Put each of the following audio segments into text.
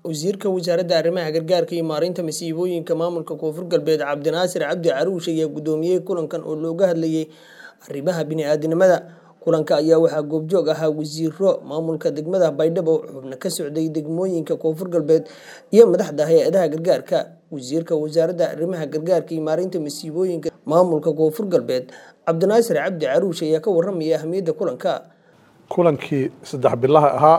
wasiirka wasaaradda arrimaha gargaarka iyo maareynta masiibooyinka maamulka koonfur galbeed cabdinaasir cabdi caruush ayaa gudoomiyey kulankan oo looga hadlayay arrimaha bini'aadanimada kulanka ayaa waxaa goobjoog ahaa wasiiro maamulka degmada baydhabo xubno ka socday degmooyinka koonfur galbeed iyo madaxda hay-adaha gargaarka wasiirka wasaaradda arrimaha gargaarka iyo maareynta masiibooyinka maamulka koonfur galbeed cabdinaasir cabdi caruush ayaa ka waramaya ahmiyadda kulanka kulankii saddex bilaha ahaa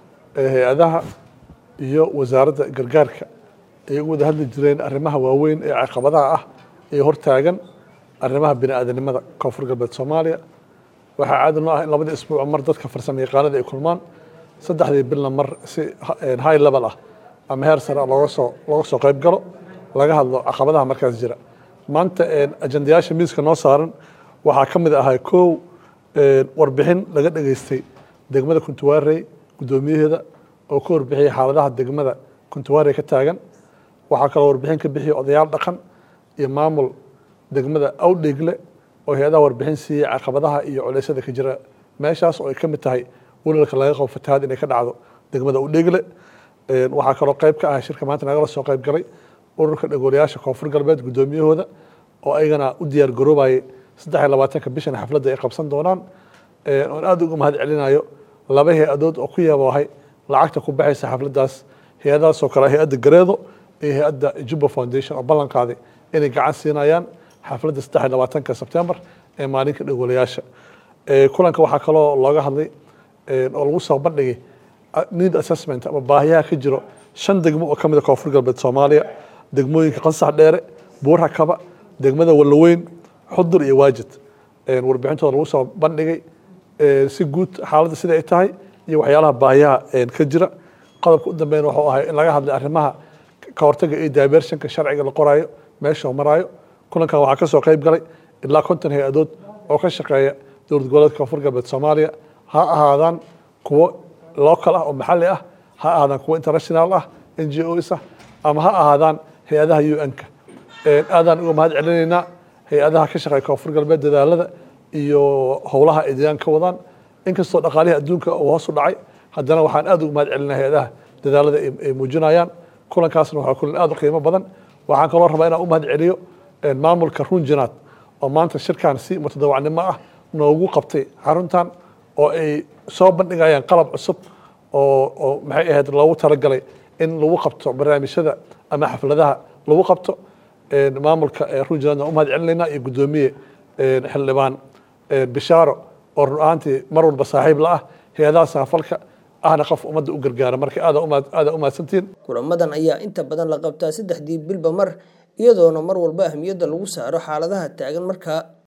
ee hay-adaha iyo wasaaradda gargaarka ay uga wada hadli jireen arrimaha waaweyn ee caqabadaha ah ee hortaagan arrimaha bini'aadanimada koonfur galbeed soomaaliya waxaa caadi noo ah in labadii isbuuc mar dadka farsamo yaqaanada ay kulmaan saddexdii bilna mar si high level ah ama heer sare looga soo looga soo qayb galo laga hadlo caqabadaha markaas jira maanta ajandayaasha miiska noo saaran waxaa ka mid ahaa kow warbixin laga dhageystay degmada kuntuwaarey guddoomiyaheeda oo ka warbixiyay xaaladaha degmada kuntuwaarey ka taagan waxaa kaloo warbixin ka bixiyay odayaal dhaqan iyo maamul degmada awdheegle oo hay-adaha warbixin siiyey caqabadaha iyo culeysyada ka jira meeshaas oo ay ka mid tahay welalka laga qabo fatahaad inay ka dhacdo degmada awdheegle waxaa kaloo qayb ka ah shirka maanta nagala soo qayb galay ururka dhagoolayaasha koonfur galbeed guddoomiyahooda oo ayagana u diyaar garoobayay saddex iyo labaatanka bishan xafladda ay qabsan doonaan oon aada uga mahad celinayo laba hay-adood oo ku yaboohay lacagta ku baxaysa xafladdaas hay-adahaasoo kale hay-adda gareedo iyo hay-adda juba foundation oo ballan qaaday inay gacan siinayaan xafladda saddex iyo labaatanka sebtembar ee maalinka dhagoolayaasha kulanka waxaa kaloo looga hadlay oo lagu soo bandhigay need assessment ama baahiyaha ka jiro shan degmo oo ka mid a koonfur galbeed soomaaliya degmooyinka qansax dheere buurha kaba degmada wallaweyn xudur iyo waajid warbixintooda lagu soo bandhigay si guud xaaladda sida ay tahay iyo waxyaalaha baahiyaha ka jira qodobka u dambeyn wuxuu ahay in laga hadlay arrimaha ka hortaga iyo diversionka sharciga la qoraayo meesha maraayo kulankan waxaa kasoo qayb galay ilaa konton hay-adood oo ka shaqeeya dowlad goboleedka koonfur galbeed soomaaliya ha ahaadaan kuwo local ah oo maxalli ah ha ahaadaan kuwo international ah n g os ah ama ha ahaadaan hay-adaha u n-ka aadaan uga mahad celinaynaa hay-adaha ka shaqeeya koonfur galbeed dadaalada iyo howlaha ay deegaan ka wadaan inkastoo dhaqaalihii adduunka uu hoos u dhacay haddana waxaan aad uga mahad celinaa hay-adaha dadaalada ay muujinayaan kulankaasna waxaa kulan aad u qiimo badan waxaan kaloo rabaa inaan u mahad celiyo maamulka runjinaad oo maanta shirkan si mutadawacnimo ah noogu qabtay xaruntan oo ay soo bandhigayaan qalab cusub oo oo maxay ahayd loogu talagalay in lagu qabto barnaamijyada ama xafladaha lagu qabto maamulka runjinaadna u mahad celinaynaa iyo guddoomiye xildhibaan bishaaro oo run ahaantii mar walba saaxiib la ah hay-adaha saafalka ahna qof ummadda u gargaara marka aada aada u mahadsantiin kulamadan ayaa inta badan la qabtaa saddexdii bilba mar iyadoona mar walba ahmiyadda lagu saaro xaaladaha taagan markaa